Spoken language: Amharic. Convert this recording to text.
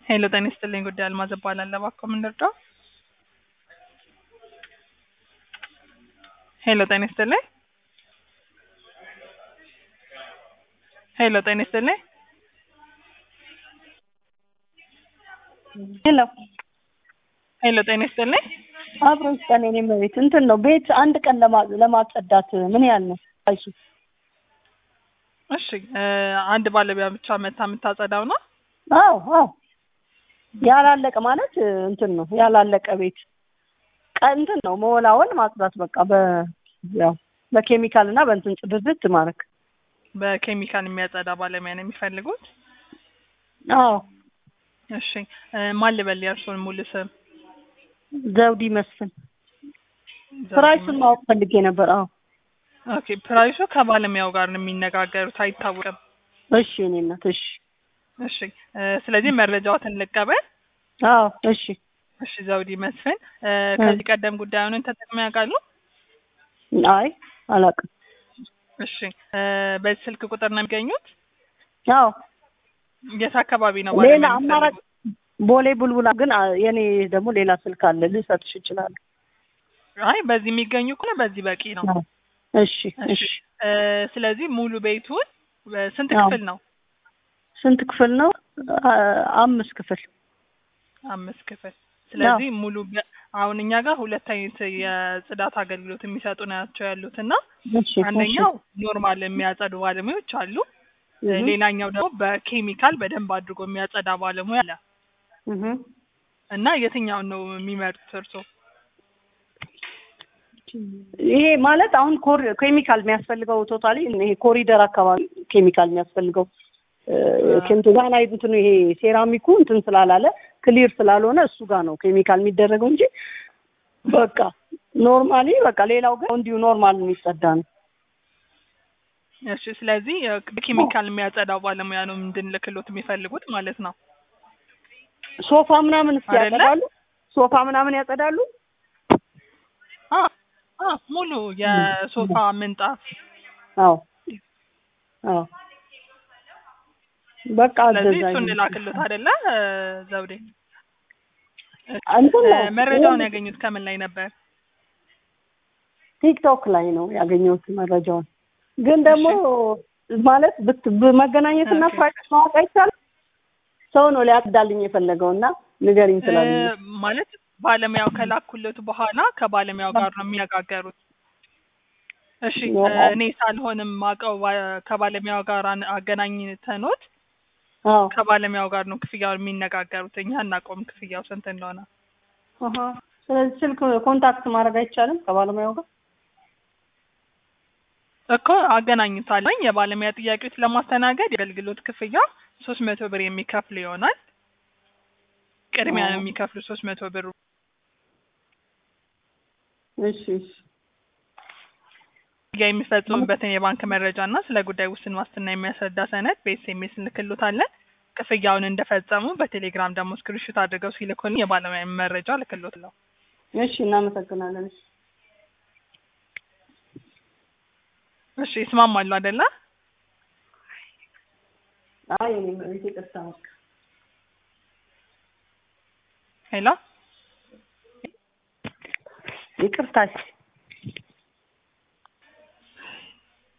ሄሎ ጤና ይስጥልኝ ጉዳይ አልማዝ እባላለሁ። እባክዎ ምን ልርዳው? ሄሎ ጤና ይስጥልኝ ሄሎ ጤና ይስጥልኝ ሄሎ ሄሎ ጤና ይስጥልኝ አብሮ ይስጠን። የኔ ቤት እንትን ነው ቤት አንድ ቀን ለማ- ለማጸዳት ምን ያህል ነው? አይሱ እሺ እ አንድ ባለሙያ ብቻ መታ የምታጸዳው ነው? አዎ አዎ ያላለቀ ማለት እንትን ነው ያላለቀ ቤት ቀ እንትን ነው መወላወል ማጽዳት በቃ በ ያው በኬሚካል እና በእንትን ጽድት ማድረግ በኬሚካል የሚያጸዳ ባለሙያ ነው የሚፈልጉት? አዎ እሺ እ ማን ልበል የእርስዎን ሙሉ ስም? ዘውዲ መስፍን ፕራይሱን ማወቅ ፈልጌ ነበር። አዎ ኦኬ ፕራይሱ ከባለሙያው ጋር ነው የሚነጋገሩት አይታወቅም። እሺ እኔ እናት እሺ እሺ እ ስለዚህ መረጃዎትን ልቀበል። አዎ እሺ እሺ ዘውዲ መስፍን እ ከዚህ ቀደም ጉዳዩን ተጠቅመው ያውቃሉ? አይ አላውቅም። እሺ እ በዚህ ስልክ ቁጥር ነው የሚገኙት? አዎ የት አካባቢ ነው ሌላ ባለሙያ አማራጭ የሚፈልጉት? ቦሌ ቡልቡላ ግን አ- የኔ ደግሞ ሌላ ስልክ አለ ልሰጥሽ እችላለሁ። አይ በዚህ የሚገኙ ከሆነ በዚህ በቂ ነው። አዎ። እሺ እሺ እሺ እ ስለዚህ ሙሉ ቤቱን እ ስንት አዎ። ክፍል ነው? ስንት ክፍል ነው? አ- አምስት ክፍል። አምስት ክፍል። ስለዚህ ሙሉ በ- አሁን እኛ ጋር ሁለት አይነት የጽዳት አገልግሎት የሚሰጡ ናቸው ያሉት እና እሺ አንደኛው ኖርማል የሚያጸዱ ባለሙያዎች አሉ። እ እሺ። ሌላኛው ደግሞ በኬሚካል በደንብ አድርጎ የሚያጸዳ ባለሙያ አለ እህ እና የትኛውን ነው የሚመርጡት እርስዎ? ይሄ ማለት አሁን ኮር ኬሚካል የሚያስፈልገው ቶታሊ ይሄ ኮሪደር አካባቢ ኬሚካል የሚያስፈልገው ከንቱ ጋር ላይ እንትኑ ይሄ ሴራሚኩ እንትን ስላላለ ክሊር ስላልሆነ እሱ ጋር ነው ኬሚካል የሚደረገው እንጂ በቃ ኖርማሊ በቃ ሌላው ግን እንዲሁ ኖርማል የሚጸዳ ነው። እሺ ስለዚህ እ በኬሚካል የሚያጸዳው ባለሙያ ነው እንድንልክሎት የሚፈልጉት ማለት ነው። ሶፋ ምናምን እስኪ አይደለ? ያጸዳሉ? ሶፋ ምናምን ያጸዳሉ? አ አ ሙሉ የሶፋ ምንጣፍ አዎ አዎ በቃ ስለዚህ አዘዛ እሱ እንላክሎት አይደለ እ ዘውዴ? እንትን እ ነው መረጃውን ያገኙት ከምን ላይ ነበር? ቲክቶክ ላይ ነው ያገኘሁት መረጃውን። ግን ደግሞ ማለት ብት በመገናኘትና ኦኬ። ፕራይስ ማወቅ አይቻልም። ሰው ነው ሊያጽዳልኝ የፈለገው እና ንገሪኝ እ ስላለኝ ማለት ባለሙያው ከላኩለት በኋላ ከባለሙያው ጋር ነው የሚነጋገሩት። እሺ እ እኔ ሳልሆንም ማውቀው ባ- ከባለሙያው ጋር አን- አገናኝተኖት አዎ ከባለሙያው ጋር ነው ክፍያውን የሚነጋገሩት። እኛ አናውቀውም ክፍያው ስንት እንደሆነ። አሀ። ስለዚህ ስልክ ኮንታክት ማድረግ አይቻልም ከባለሙያው ጋር? እኮ አገናኝታለኝ የባለሙያ ጥያቄዎች ለማስተናገድ የአገልግሎት ክፍያ ሶስት መቶ ብር የሚከፍል ይሆናል። ቅድሚያ ነው የሚከፍሉ ሶስት መቶ ብር እሺ እሺ ክፍያ የሚፈጽሙበትን የባንክ መረጃ እና ስለ ጉዳይ ውስን ዋስትና የሚያስረዳ ሰነድ በኤስኤምኤስ እንልክሎታለን። ክፍያውን እንደፈጸሙ በቴሌግራም ደግሞ ስክሪንሾት አድርገው ሲልኩልኝ የባለሙያ መረጃ እልክሎታለሁ። እሺ እናመሰግናለን። እሺ እሺ ይስማማሉ አይደለ? አይ እኔ መሬት ይቅርታ በቃ ሄሎ ይቅርታ እሺ